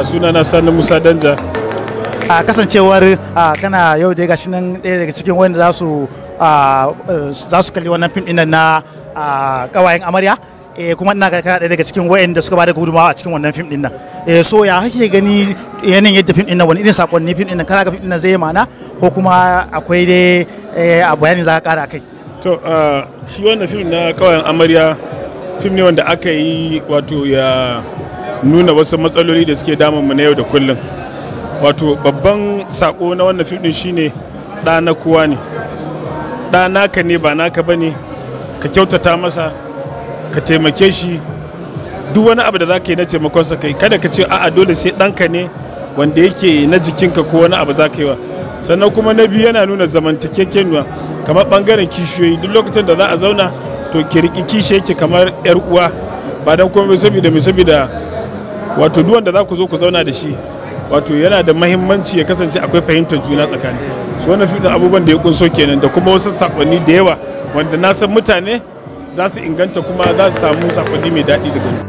sunana Sani Musa Danja. a kasancewar a kana yau da gashi nan ɗaya daga cikin wanda za su a, eh, za su kalli wannan fim ɗin nan na a, kawayen amarya eh, kuma ina ga kana ɗaya daga cikin wayanda suka bada gudunmawa a cikin wannan fim ɗin nan eh, so ya kake gani yanayin yadda fim ɗin nan wani irin sakonni fim ɗin nan kana ga fim ɗin nan zai yi ma'ana ko kuma akwai dai eh, a bayani za ka ƙara kai To ah, shi wannan fim na kawayen amarya fim ne wanda aka yi wato ya nuna wasu matsaloli da suke damunmu na yau da kullum. Wato babban sako na wannan fim din shine ɗa na kowa ne. Ɗa naka ne ba naka ba ne ka kyautata masa ka taimake shi duk wani abu da za ka yi na taimakonsa kai kada ka ce a'a dole sai ɗanka ne wanda yake na jikinka ko wani abu za ka yi wa sannan kuma na biyu yana nuna zamantakekenuwa kamar ɓangaren kishiyoyi duk lokacin da za a zauna to ki riƙi kishi yake kamar yar uwa ba don kuma saboda mai saboda wato duk wanda za ku zo ku zauna da shi wato yana da mahimmanci ya kasance akwai fahimtar juna tsakani su wannan fiɗin abubuwan da ya kunso kenan da kuma wasu sakonni da yawa wanda na san mutane za su inganta kuma za su samu sakonni mai daɗi daga ni.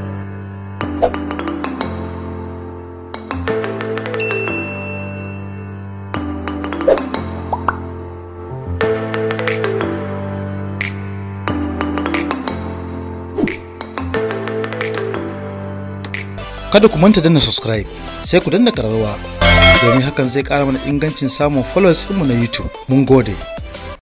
kada ku manta danna subscribe sai ku danna kararrawa domin hakan zai kara mana ingancin samun followers ɗinmu na youtube mun gode